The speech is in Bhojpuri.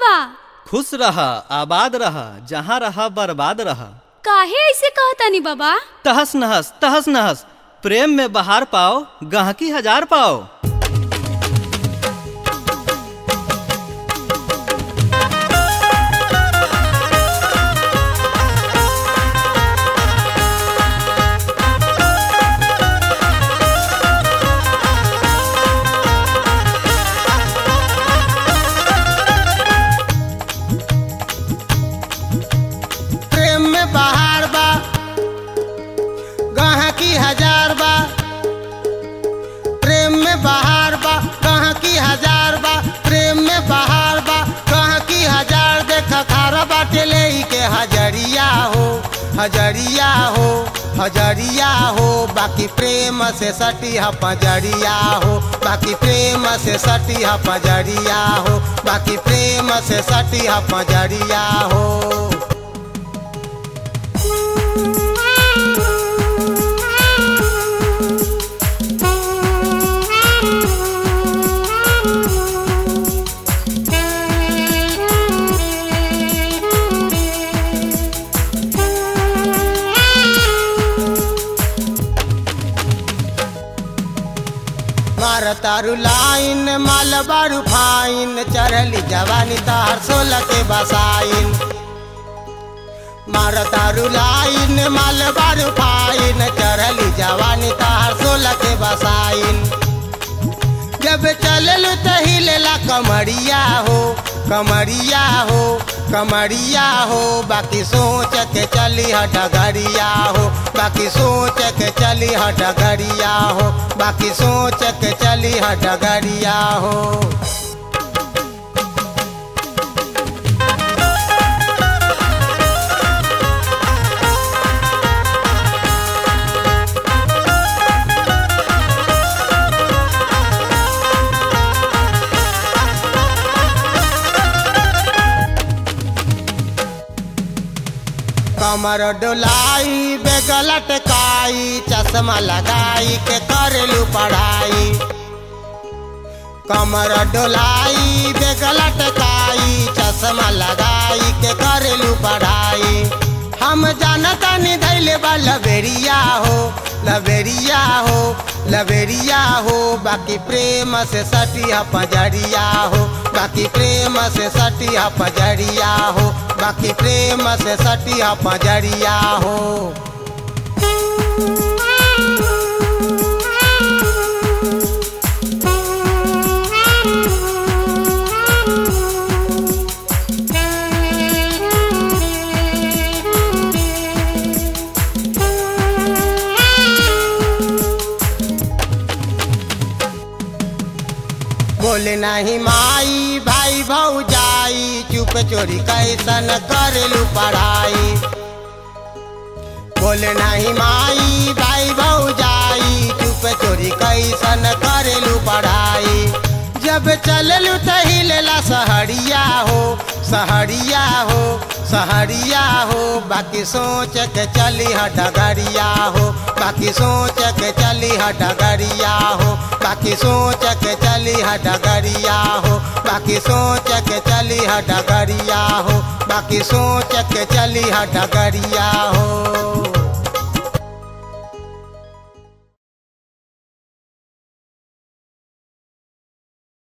बा खुश रह आबाद रह जहाँ रह बर्बाद रह काहे ऐसे कहतानी बाबा तहस नहस तहस नहस प्रेम में बहार पाओ गहकी हजार पाओ प्रेम में बहार बा गहकी हजार बा प्रेम में बहार बा गहकी हजार बा प्रेम में बहार बा गहकी हजार देख खारा बाटे ले के हजरिया हो हजरिया हो हजरिया हो बाकी प्रेम से सटी ह पजरिया हो बाकी प्रेम से सटी ह पजरिया हो बाकी प्रेम से सटी ह पजरिया हो मार तारू लाइन माल बारू फाइन चढ़ली जवानी तार सोलह के बसाइन मार तारू लाइन माल बारू फाइन चढ़ली जवानी तार सोलह के बसाइन जब चललू त हिलेला कमरिया हो कमरिया हो कमरिया हो बाकी सोच के चली ह डगरिया हो बाकी सोच के चली ह डगरिया हो बाकी सोच के चली ह डगरिया हो कमर डोलाई बेगल टकाई चश्मा लगाई के करेलू पढ़ाई कमर डोलाई बेगल टकाई चश्मा लगाई के करेलू पढ़ाई हम जानता नहीं धैले बा लबेरिया हो लबेरिया हो लबेरिया हो बाकी प्रेम से सटी ह पजरिया हो बाकी प्रेम से सटी ह पजरिया हो बाकी प्रेम से सटी ह पजरिया हो बोले नहीं माई भाई भौजाई चुप चोरी कैसन करेलू पढ़ाई बोले नहीं माई भाई भौजाई चुप चोरी कैसन करेलू पढ़ाई जब चललू त हिलेला सहरिया हो सहरिया हो सहरिया हो बाकी सोच के चली ह डगरिया हो बाकी सोच के चली ह डगरिया हो बाकी सोच के चली ह डगरिया हो बाकी सोच के चली ह डगरिया हो बाकी सोच के चली ह डगरिया हो